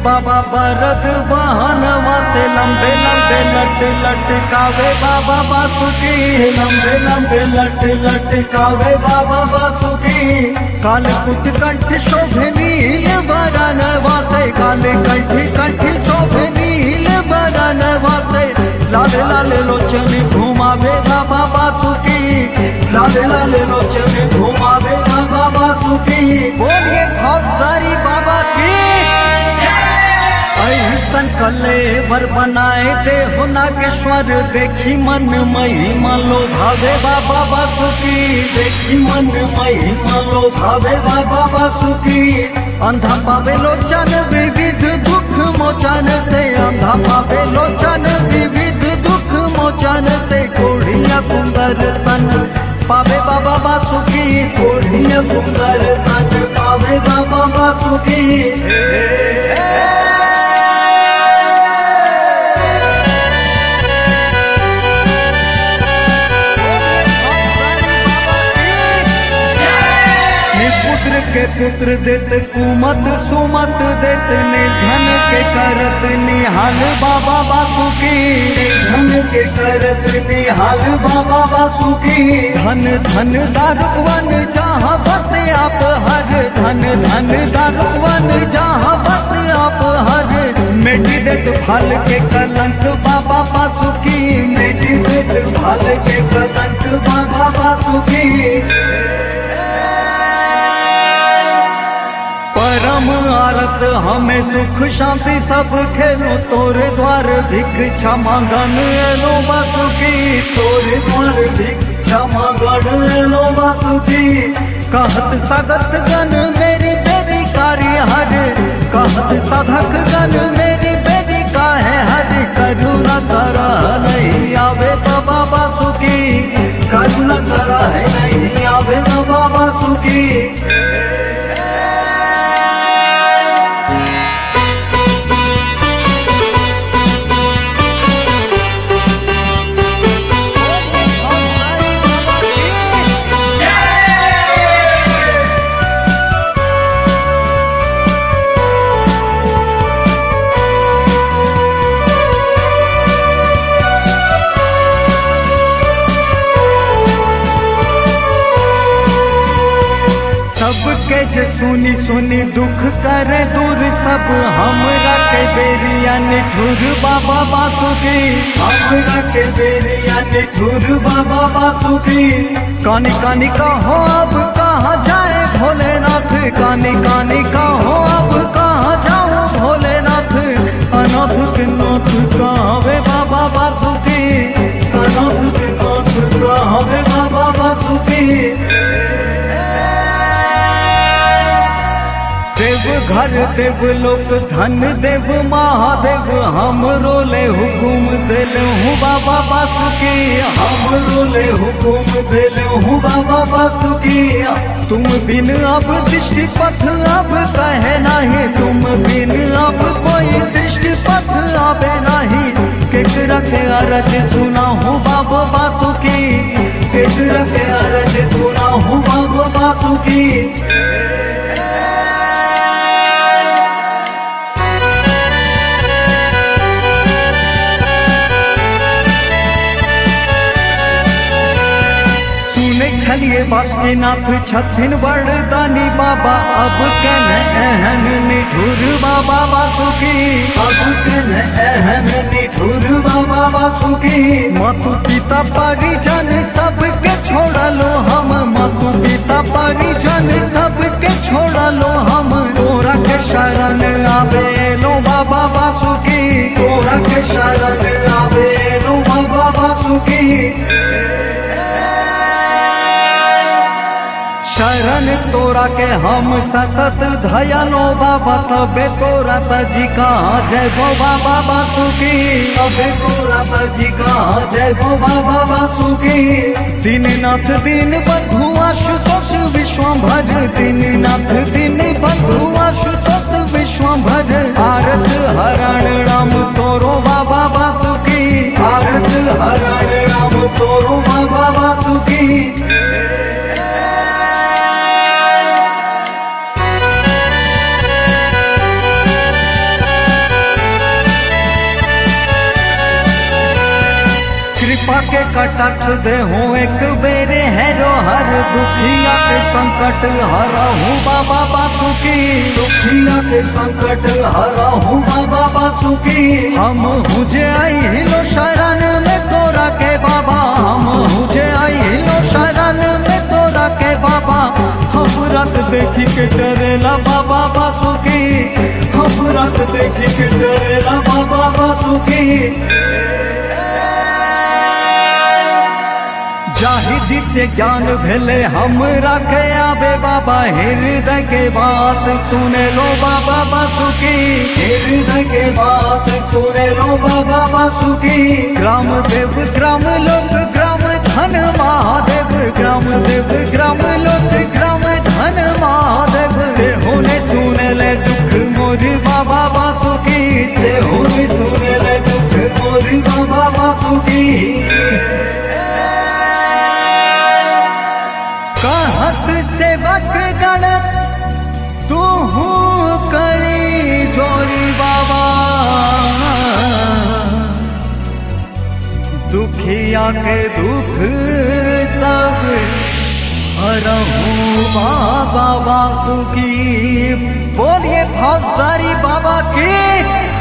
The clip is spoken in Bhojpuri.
बाबा बरद वाहनवा से लंबे लंबे लट लटकावे बाबा बासुकी लंबे लंबे लट लटकावे बाबा बासुकी काल कुट कंठ शोभे नील बरनवा से काल कंठ कंठ शोभे नील बरनवा से लाल लाल लोचन घुमावे बाबा बासुकी लाल लाल लोचन घुमावे बाबा बासुकी बोलिए भवसारी बाबा की ऐसन कलेवर बनाए दे हो नागेश्वर देखी मन महिमा लो भावे बाबा बासुकी देखी मन महिमा लो भावे बाबा बासुकी अंधा पावे लोचन विविध दुख मोचन से अंधा पावे लोचन विविध दुख मोचन से कोढ़िया सुंदर तन पावे बाबा बासुकी कोढ़िया सुंदर तन पावे बाबा बासुकी पुत्र के पुत्र देत कुमत सुमत देत निर्धन के करत निहाल बाबा बासुकी धन के करत निहाल बाबा बासुकी धन धन दारुवन जहाँ बस आप हर धन धन दारुवन जहाँ बस आप हर मेटी देत फल के कलंक बाबा बासुकी मेटी देत फल के कलंक बाबा बासुकी परम आरत हमें सुख शांति सब खेलो तोरे द्वार भिक्षा मांगन एलो बासुकी तोरे द्वार भिक्षा मांगन एलो बासुकी कहत सागत गण मेरी बेरी कार्य हर कहत साधक गण मेरी बेरी काहे हर करुणा करा नहीं आवे बाबा बासुकी करुणा करा है नहीं आवे बाबा बासुकी सबके जे सुनी सुनी दुख करे दूर सब हमरा के बेरिया निठुर बाबा बासुकी हमरा के बेरिया निठुर बाबा बासुकी कानी कानी कहो अब कहाँ जाए भोलेनाथ कानी कानी कहो अब कहाँ जाओ भोलेनाथ अनाथ के नाथ कहवे बाबा बासुकी अनाथ के नाथ कहवे बाबा बासुकी देव घर देव लोक धन देव महादेव हम रोले हुकुम दिल हूँ बाबा बासुकी हम रोले हुकुम दिल हूँ बाबा बासुकी तुम बिन अब दृष्टि पथ अब कहे नहीं तुम बिन अब कोई दृष्टि पथ आवे नहीं केकरा के अरज सुना हूँ बाबा बासुकी केकरा के अरज सुना हूँ बाबा बासुकी सुने छलिए बासुकीनाथ छथिन बड़दानी बाबा अब कन एहन निठुर बाबा बासुकी अब कन एहन निठुर बाबा बासुकी मातु पिता परिजन सबके छोड़लो हम मातु पिता परिजन सबके छोड़लो हम तोरा के शरण आवे लो बाबा बासुकी तोरा के शरण आवे लो बाबा बासुकी शरण तोरा के हम सतत धयनो बाबा तबे तोरा तजी कहाँ जय भो बाबा बासुकी तबे तोरा तजी कहाँ जय भो बाबा बासुकी दीननाथ दीन बंधु आशुतोष विश्वभर दीननाथ दीन बंधु आशुतोष विश्वभर आरत हरण राम तोरो बाबा बासुकी आरत हरण राम तोरो बाबा बासुकी कृपा के कटाक्ष दे हो एक बेरे हैरो हर दुखिया के संकट हरहु बाबा बासुकी दुखिया के संकट हरहु बाबा बासुकी हम हुजे आई हिलो शरण में तोरा के बाबा हम हुजे आई हिलो शरण में तोरा के बाबा हम रात देखी के डरेला बाबा बासुकी हम रात देखी के डरेला बाबा बासुकी जाहिदी से ज्ञान भेले हम रखे आबे बाबा हृदय के बात सुने लो बाबा बासुकी हृदय के बात सुने लो बाबा बासुकी ग्राम देव ग्राम लोक ग्राम धन महादेव ग्राम देव ग्राम लोक ग्राम धन महादेव से होने सुने ले दुख मोर बाबा बासुकी से होने सुने ले दुख मोर बाबा बासुकी कहत सेवक गण तू करी जोरी बाबा दुखिया के दुख सब हरहूँ बाबा बासुकी बोलिए भौसारी बाबा की